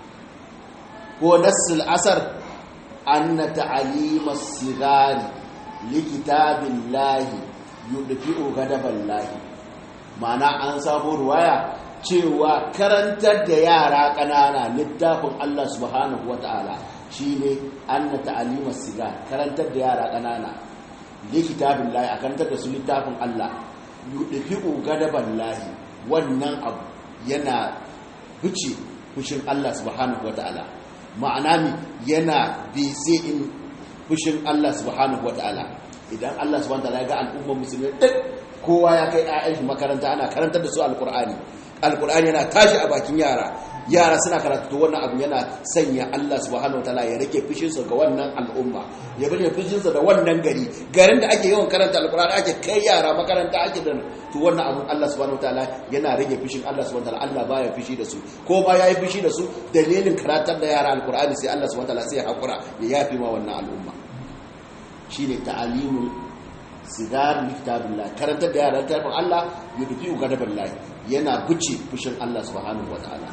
ko nassil asar anna ta'alima sigari likitabillahi yudfi'u ghadaballahi ma'ana an samu ruwaya cewa karantar da yara ƙanana littafin Allah subhanahu wa ta'ala shi ne an na ta'alimar siga karantar da yara ƙanana likitabin lahi a karantar da su littafin Allah yuɗafi gadaban lahi wannan abu yana buce fushin Allah subhanahu wa ta'ala ma'ana mi yana bise in fushin Allah subhanahu wa ta'ala idan Allah subhanahu wa ta'ala ya ga al'ummar musulmi duk kowa ya kai 'ya'yan shi makaranta ana karantar da su alkur'ani alkur'ani yana tashi a bakin yara yara suna karatu to wannan abu yana sanya Allah subhanahu wataala ya rike fushinsa ga wannan al'umma ya bari fushinsa da wannan gari garin da ake yawan karanta alkur'ani ake kai yara makaranta ake da to wannan abu Allah subhanahu wataala yana rage fushin Allah subhanahu wataala Allah baya fushi da su ko ba yayi fushi da su dalilin karatar da yara alkur'ani sai Allah subhanahu wataala sai ya hakura ya yafi ma wannan al'umma shine ta'alimul sigar kitabillah karantar da yaran tarfin Allah ya dufi gadaballahi yana guce fushin Allah subhanahu wataala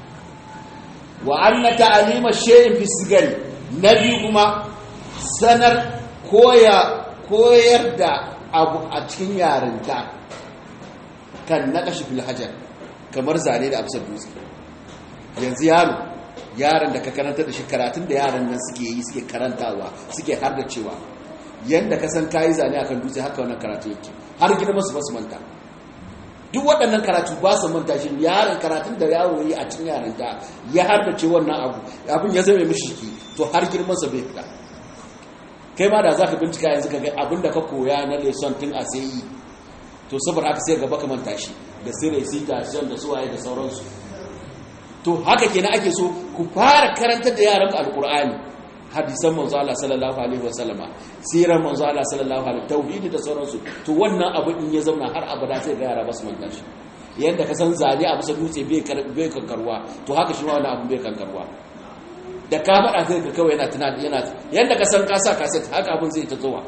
wa anna ta'alima shay'in fi sigari nabi kuma sanar koya koyar da abu a cikin yarinta kan naqash fil hajar kamar zane da amsar dutse yanzu yaro yaron da ka karanta da shi karatun da yaran nan suke yi suke karantawa suke har da cewa yanda ka san kayi zane akan dutse haka wannan karatu yake har gina masu basu manta duk waɗannan karatu ba su manta shi yaron karatun da yaro yi a cikin yaran da ya har da ce wannan abu abin ya zama mishi ki to har girman sa bai fita kai ma da za ka bincika yanzu ka ga abin da ka koya na lesson tun a sai yi to saboda haka sai gaba ka manta shi da sirri sita shan da suwaye da sauransu to haka kenan ake so ku fara karantar da yaran alkur'ani hadisan manzo Allah sallallahu alaihi wasallama sirar manzo Allah sallallahu alaihi tauhidi da sauransu to wannan abu in ya zauna har abada sai ga yara basu manta shi yanda ka san zane a bisa dutse bai bai kankarwa to haka shi ma wannan abu bai kankarwa da ka faɗa sai ka kawai yana tunani yana yanda ka san ka sa kaset haka abun zai ta zuwa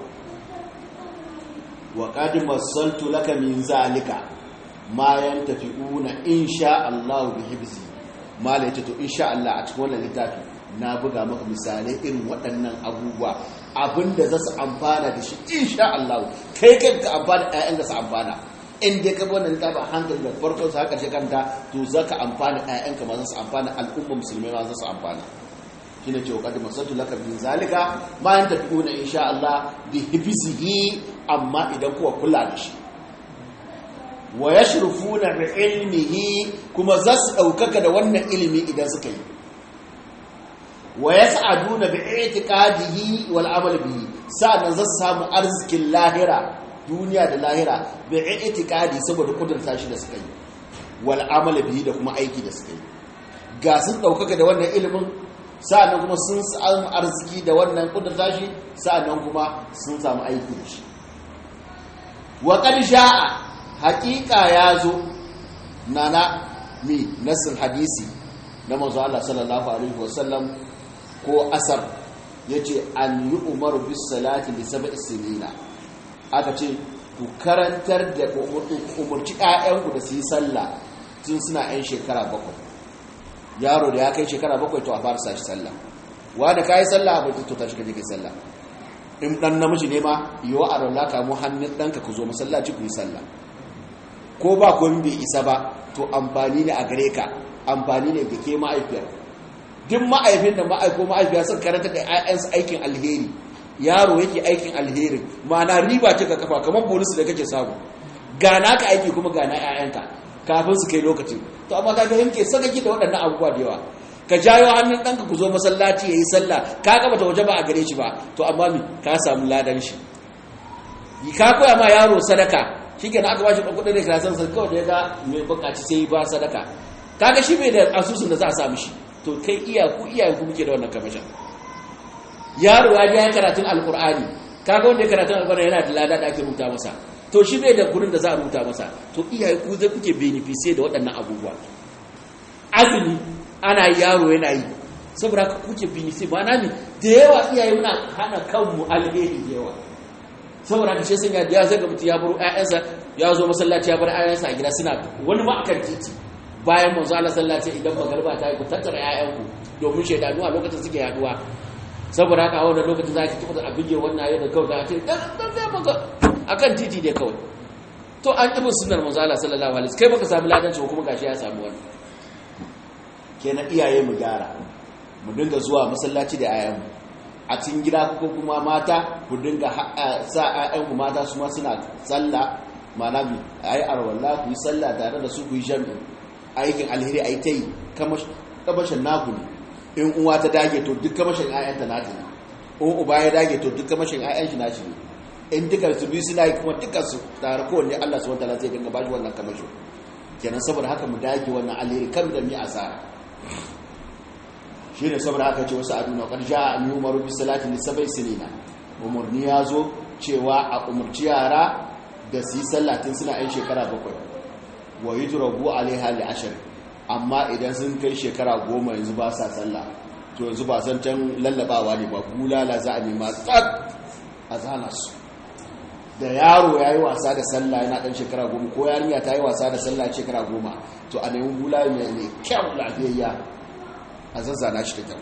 wa qad masaltu laka min zalika ma yantafi'una insha Allah bi hibzi mala yace to insha Allah a cikin wannan littafi na buga maka misalai irin waɗannan abubuwa abinda za su amfana da shi insha Allah kai kai ka amfana ƴaƴan da su amfana in dai ka bi wannan littafin hankali da farkon sa haka shi kanta to za ka amfana ƴaƴan ka ma za su amfana al'umma musulmai ma za su amfana shine ce wakati masatu laka bin zalika ma yanta fiuna insha Allah bi hibzihi amma idan kuwa kula da shi wa yashrufuna bi ilmihi kuma za su daukaka da wannan ilimi idan suka yi wa yas'aduna bi i'tiqadihi wal amal bihi sa'an za su samu arzikin lahira duniya da lahira bi i'tiqadi saboda kudurta shi da suka yi wal amal bihi da kuma aiki da suka yi ga sun daukaka da wannan ilimin sa'annan kuma sun samu arziki da wannan kudurta shi sa'annan kuma sun samu aiki da shi wa qad sha'a haqiqa yazo nana mi nasin hadisi na manzo Allah sallallahu alaihi wasallam ko asar yace an yi umaru bis salati li sab'i sinina aka ce ku karantar da umurci ƴaƴanku da su yi sallah tun suna ƴan shekara bakwai yaro da ya kai shekara bakwai to a fara sashi sallah wa da kayi sallah a bai to tashi kaje kai sallah in dan namiji ne ma yiwa a rola ka mu hannun danka ku zo masallaci ku yi sallah ko ba komai bai isa ba to amfani ne a gare ka amfani ne da ke ma'aifiyar duk ma'aifin da ma'aiko ma'aifiya sun karanta da 'ya'yansu aikin alheri yaro yake aikin alherin ma'ana riba ce ka kafa kamar bonus da kake samu gana ka aiki kuma gana 'ya'yanka kafin su kai lokacin to amma ka ga yanke sakaki da waɗannan abubuwa da yawa ka jayo hannun ɗanka ku zo masallaci ya yi sallah ka gaba ta waje ba a gare shi ba to amma mi ka samu ladan shi ka koya ma yaro sadaka shi ke na aka ba shi ɗan da kirasan sa kawai da ya ga mai bukaci sai ba sadaka kaga shi bai da asusun da za a samu shi to kai iya ku iyayen ku muke da wannan kamashin yaro ya ya karatun alkur'ani kaga wanda ya karatun alkur'ani yana da lada da ake rubuta masa to shi bai da gurin da za a rubuta masa to iyaye ku zai kuke benefice da waɗannan abubuwa azumi ana yaro yana yi saboda ka kuke benefice ba na ne da yawa iyaye muna hana kanmu alheri da yawa saboda ka ce sun ya ya zai ga mutum ya bar ƴaƴansa ya zo masallaci ya bar ƴaƴansa a gida suna wani ma akan titi bayan manzo Allah sallallahu alaihi idan magarba ta yi ku tattara ƴaƴanku domin shaidanu a lokacin suke yaduwa saboda haka a wannan lokacin za ki tafi da abin wannan ayyuka da kawai da ce dan dan zai maka akan titi dai kawai to an ibn sunnar manzo Allah sallallahu alaihi kai baka samu ladan shi kuma gashi ya samu wani kenan iyaye mu gyara mu dinga zuwa masallaci da ayyanmu a cikin gida ko kuma mata ku dinga sa ayyanmu mata su ma suna sallah mana bi ayi arwalla ku yi sallah tare da su ku yi jami'i aikin alheri ayi tayi kamashin naku ne in uwa ta dage to duk kamashin ayyanta nata ne in uba ya dage to duk kamashin ayyan shi naci ne in dukkan su biyu suna yi kuma dukkan su tare kowanne Allah subhanahu wataala zai dinga bashi wannan kamashin kenan saboda haka mu dage wannan alheri kan da mi asara shi ne saboda haka ce wasu aduna ƙarsha an yi umaru bi salatin da sabai sinina umarni ya zo cewa a umarci yara da su yi sallatin suna yan shekara bakwai wa yi turabu alaiha li ashir amma idan sun kai shekara goma yanzu ba sa sallah to yanzu ba san can lallabawa ne ba bulala za a nema tsad a zana su da yaro ya yi wasa da sallah yana ɗan shekara goma ko yarinya ta yi wasa da sallah shekara goma to a nemi bulala mai kyau lafiyayya a zazzana shi da kyau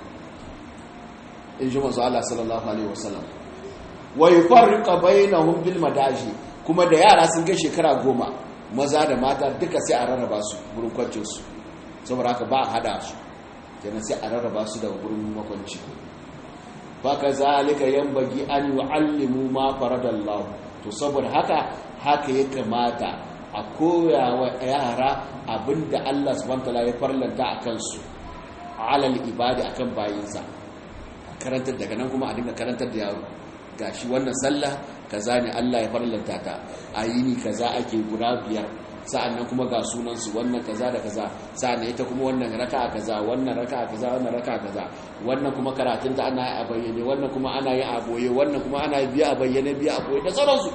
in ji mazu Allah sallallahu Alaihi wasallam wa yi farrika bayanahun bil madaji kuma da yara sun ga shekara goma maza da mata duka sai a rarraba su wurin kwancinsu saboda haka ba a hada su kenan sai a rarraba su daga wurin makwanci baka zalika yan bagi an yi allimu ma faradallahu to saboda haka haka ya kamata a koya wa yara abinda Allah subhanahu wa ta'ala ya farlanta a kansu alal ibadi akan bayinsa karantar daga nan kuma a dinga karantar da yaro gashi wannan sallah kaza ne Allah ya farlanta ta ayini kaza ake guda biyar sa'annan kuma ga sunan su wannan kaza da kaza sa'annan ita kuma wannan raka'a kaza wannan raka'a kaza wannan raka'a kaza wannan kuma karatun ta ana yi a bayyane wannan kuma ana yi a boye wannan kuma ana yi biya a bayyane biya a boye da sauransu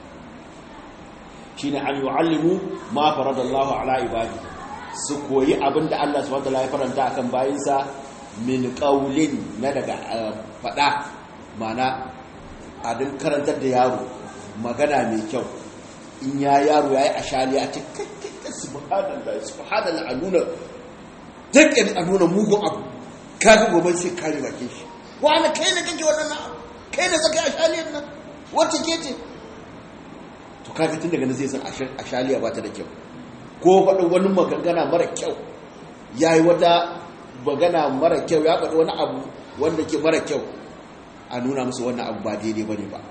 shine an yu'allimu ma faradallahu ala ibadi su koyi abin da Allah subhanahu wataala ya faranta akan bayinsa min qaulin na daga fada mana a din karantar da yaro magana mai kyau in ya yaro yayi ashali a cikin subhanallah subhanallah a nuna dukkan a nuna mugun abu kaga gobe sai kare bakin shi wani kai ne kake wannan kai ne zaka ashaliyar nan wacce ke ce to kaga tun daga nan zai san ashaliya ba ta da kyau ko faɗin wani magana mara kyau ya yi wata magana mara kyau ya faɗi wani abu wanda ke mara kyau a nuna musu wannan abu ba daidai ba ne ba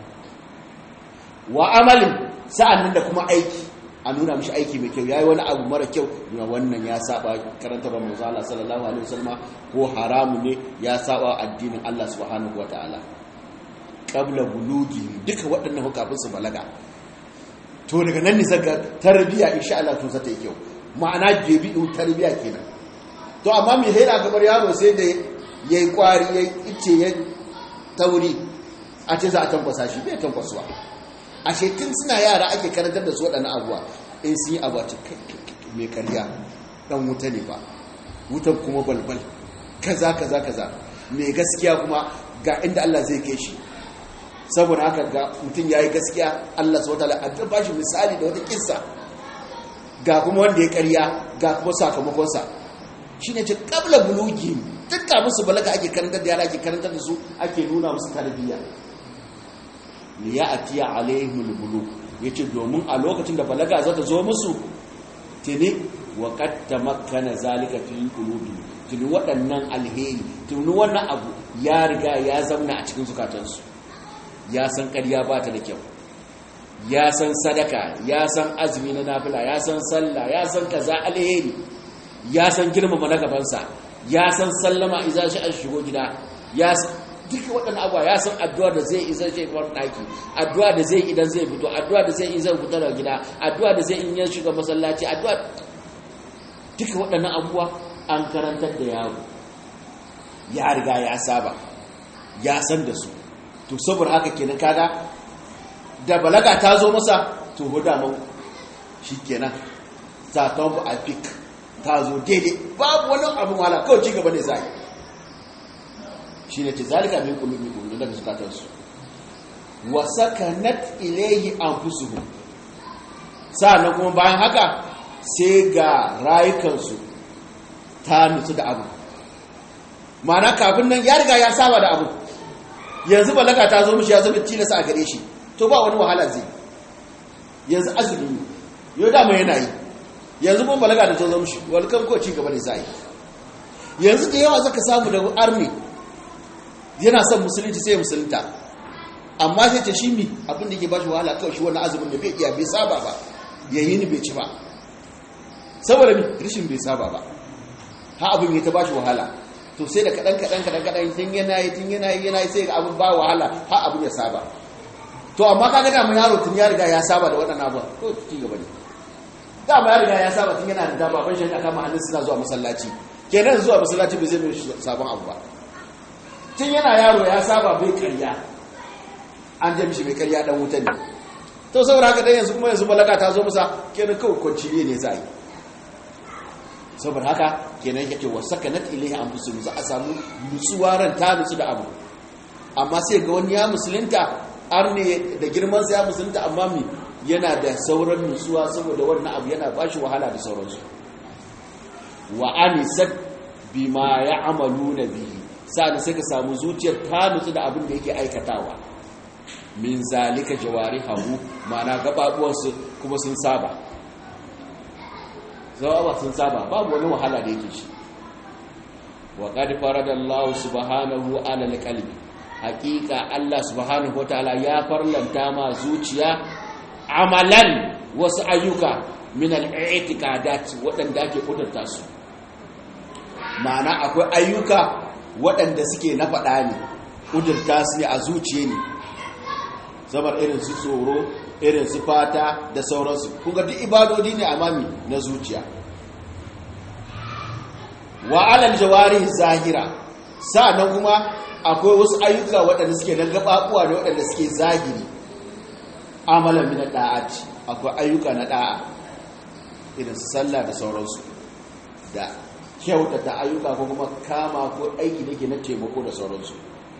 wa amalin sa'an da kuma aiki a nuna mishi aiki mai kyau ya yi wani abu mara kyau na wannan ya saba karantar manzo Allah sallallahu alaihi wasallam ko haramu ne ya saba addinin Allah subhanahu wataala qabla bulugi duka waɗannan hukafin su balaga to daga nan ne zaka tarbiya insha Allah to zata yi kyau ma'ana jebi'u tarbiya kenan to amma me haira gabar yaro sai da yayi kwari yayi ice ya tauri a ce za a tankwasa shi bai tankwasuwa ashe tun suna yara ake karantar da su waɗannan abuwa in sun yi abu a cikin mai karya dan wuta ne ba wutan kuma balbal kaza kaza kaza mai gaskiya kuma ga inda Allah zai kai shi saboda haka ga mutum ya yi gaskiya Allah sau ta'ala an ba shi misali da wata kissa ga kuma wanda ya karya ga kuma sakamakonsa shi ne ce kabla bulugi dukka musu balaga ake karantar da yara ake karantar da su ake nuna musu tarbiyya ne ya atiya alaihimul bulu ya ce domin a lokacin da balaga za ta zo musu tuni wa qad tamakkana zalika fi qulubi tuni waɗannan alheri tuni wannan abu ya riga ya zauna a cikin zukatansu ya san ƙarya ba ta da kyau ya san sadaka ya san azumi na nafila ya san sallah ya san kaza alheri ya san girmama na gabansa ya san sallama idan shi an shigo gida ya duka waɗannan abuwa ya san addu'a da zai izar shi kamar ɗaki addu'a da zai idan zai fito addu'a da zai izar fito daga gida addu'a da zai in ya shiga masallaci addu'a duka waɗannan abuwa an karantar da yaro ya riga ya saba ya san da su to saboda haka kenan kaga da balaga ta zo masa to huda mau shi kenan sakamakon a fik ta zo daidai babu wani abin wala kawai ci gaba ne za shi ne ce zalika min kulubi kulubi daga zukatansu wa sakanat ilayhi anfusuhum sa'annan kuma bayan haka sai ga rayukansu ta nutsu da abu ma'ana kafin nan ya riga ya saba da abu yanzu balaga ta zo mishi ya zama tilasa a gare shi to ba wani wahala zai yanzu azumi yau dama yana yi yanzu kuma balaga da ta zo mishi wani kan ko ci gaba da za yi yanzu da yawa zaka samu da army yana son musulunci sai musulunta amma sai ta shi mi abin da ke ba shi wahala kawai shi wani azumin da bai iya bai saba ba yayi ni bai ci ba saboda mi rishin bai saba ba ha abin ya ta ba shi wahala to sai da kaɗan kaɗan kaɗan kaɗan tun yana yi tun yana yi yana yi sai ga abin ba wahala ha abin ya saba to amma kaga da mun yaro tun ya riga ya saba da waɗannan abuwa to ci gaba ne da ya riga ya saba tun yana da dama ban shi aka ma hannun suna zuwa masallaci kenan zuwa masallaci bai zai mai sabon abu ba tun yana yaro ya saba bai karya an jami shi mai karya dan wuta ne to saboda haka dan yanzu kuma yanzu balaga ta zo masa kenan kawai kwanciye ne za yi saboda haka kenan yake wa sakanat ilaihi anfusuhum za a samu nutsuwa ran ta nutsu da abu amma sai ga wani ya musulunta har ne da girman sa ya musulunta amma mi yana da sauran nutsuwa saboda wannan abu yana bashi wahala da sauransu wa anisat bima ya'maluna bihi sa'an sai ka samu zuciyar ta nutsu da abin da yake aikatawa min zalika jawarihu ma'ana gababuwansu kuma sun saba zawaba sun saba babu wani wahala da yake shi wa qad faradallahu subhanahu ala alqalbi haqiqa Allah subhanahu wataala ya farlanta ma zuciya amalan wasu ayyuka min al-i'tiqadat wadanda ake kudurta su ma'ana akwai ayyuka waɗanda suke na faɗa ne kudurta su ne a zuciye ne zabar irin su tsoro irin su fata da sauransu kuga duk ibadodi ne amami na zuciya wa alal jawari zahira sa'annan kuma akwai wasu ayyuka waɗanda suke na gababuwa da waɗanda suke zahiri amalan min da'ati akwai ayyuka na da'a irin su sallah da sauransu da kyautata ayyuka ko kuma kama ko aiki da ke na taimako da sauransu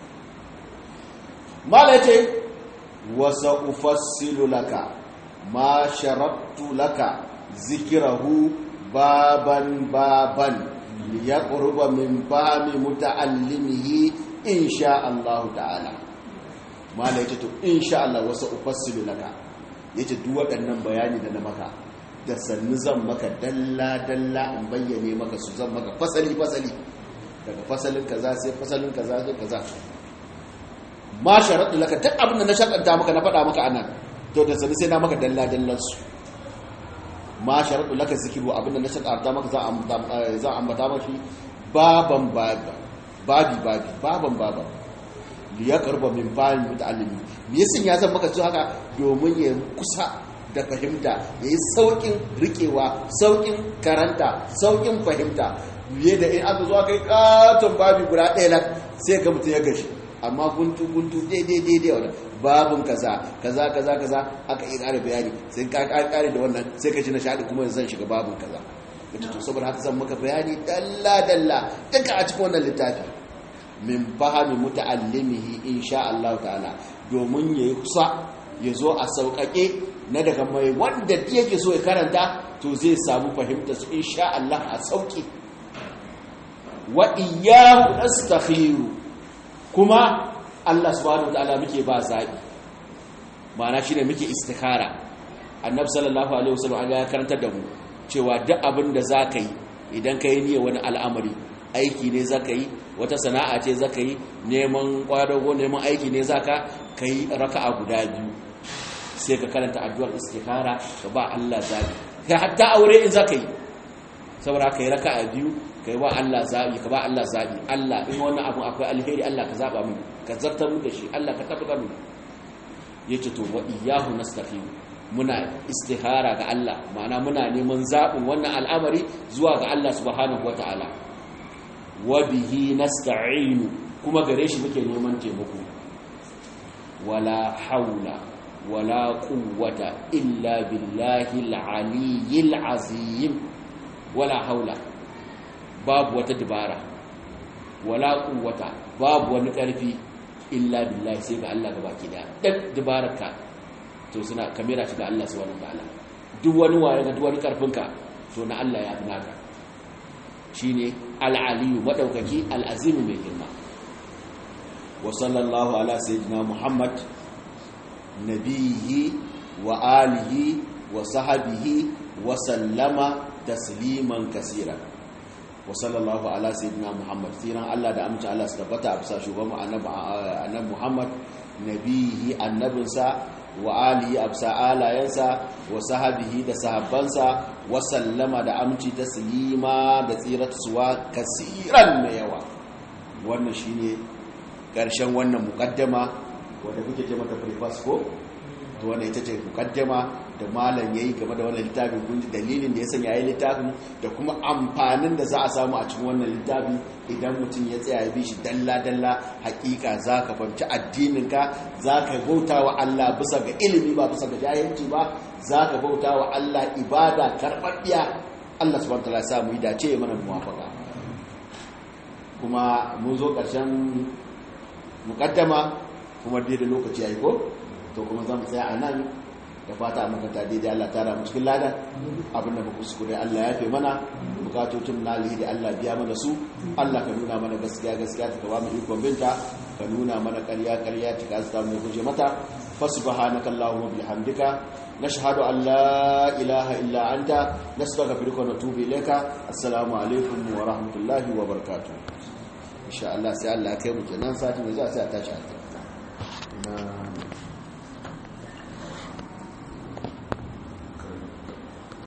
mala yace wasa ufassilu laka ma sharattu laka zikirahu baban baban liyaqruba min fahmi muta'allimihi insha Allah ta'ala mala yace to insha Allah wasa ufassilu laka yace duk waɗannan bayani da na maka da sannu zan maka dalla dalla in bayyane maka su zan maka fasali fasali daga fasalin kaza sai fasalin kaza sai kaza ma sharaɗu laka duk abin da na sharaɗa maka na faɗa maka anan to da sani sai na maka dalla su ma sharaɗu laka zikiru abin da na sharaɗa maka za a ambata mashi baban babi babi babi baban baban liya karba min bayan muta'allimi me yasin ya zan maka su haka domin ya kusa da fahimta ya yi sauƙin riƙewa sauƙin karanta sauƙin fahimta fiye da in aka zo aka yi ƙaton babi guda ɗaya sai ga mutum ya gashi amma guntu guntu daidai daidai wannan babun kaza kaza kaza kaza aka yi ƙara bayani sai ka ƙare da wannan sai ka ji nishaɗi kuma zan shiga babun kaza wata to saboda haka zan maka bayani dalla dalla duka a cikin wannan littafi min fahimi muta'allimihi insha Allah ta'ala domin yayi kusa ya zo a sauƙaƙe na daga mai wanda yake so ya karanta to zai samu fahimta su insha Allah a sauƙi wa iyyahu nastakhiru kuma Allah subhanahu wa ta'ala muke ba zaɓi ma'ana shi ne muke istikara annabi sallallahu alaihi wasallam ya karanta da mu cewa duk abin da za ka yi idan ka yi niyya wani al'amari aiki ne za ka yi wata sana'a ce za ka yi neman kwadago neman aiki ne za ka ka yi raka'a guda biyu sai ka karanta addu'ar istikhara ka ba Allah zabi kai hatta aure in za ka yi saboda ka yi raka'a biyu ka yi ba Allah zabi ka ba Allah zabi Allah in wannan abu akwai alheri Allah ka zaba mu ka zartar mu da shi Allah ka tabbata mu yace to wa iyyahu nastaqim muna istihara ga Allah ma'ana muna neman zaɓin wannan al'amari zuwa ga Allah subhanahu wata'ala wa bihi nasta'inu kuma gare shi muke neman taimako wala haula wala quwwata illa billahi al-aliyyil azim wala haula babu wata dabara wala quwwata babu wani ƙarfi illa billahi sai ga Allah gabaki daya duk dabararka to suna kamera shi ga Allah subhanahu wataala duk wani waye ga duk wani karfinka to na Allah ya fi naka shine al-aliyu madaukaki al-azim mai girma wa sallallahu ala sayyidina muhammad nabiyhi wa alihi wa sahbihi wa sallama tasliman kaseera wa sallallahu ala sayyidina muhammad siran Allah da amince Allah su tabbata a bisa shugaban annabi muhammad nabihi annabinsa wa alihi absa alayensa wa sahabihi da sahabbansa wa sallama da aminci taslima da tsiratuwa kasiran mai yawa wannan shine karshen wannan mukaddama wanda kuke ce mata preface ko to wannan ita ce mukaddama da malam yayi game da wannan littafin kun ji dalilin da ya sanya yayi littafin da kuma amfanin da za a samu a cikin wannan littafi idan mutum ya tsaya ya bi shi dalla dalla hakika zaka fahimci addinin ka zaka bauta wa Allah bisa ga ilimi ba bisa ga jahilci ba zaka bauta wa Allah ibada karbabbiya Allah subhanahu wataala ya sa mu yi dace mana muwafaka kuma mun zo karshen mukaddama kuma dai da lokaci yayi ko to kuma zamu tsaya a nan da fata makanta daidai Allah tara mu cikin lada abinda muku kuskure Allah ya fi mana bukatocin na alheri Allah biya mana su Allah ka nuna mana gaskiya gaskiya ta kawo mu ikon binta ka nuna mana ƙarya ƙarya ta ka zata mu guje mata fasubhanaka allahumma bihamdika nashhadu an la ilaha illa anta nastaghfiruka wa natubu ilayka assalamu alaikum wa rahmatullahi wa barakatuh insha Allah sai Allah ya kai mu kenan sati mai zuwa sai a tashi a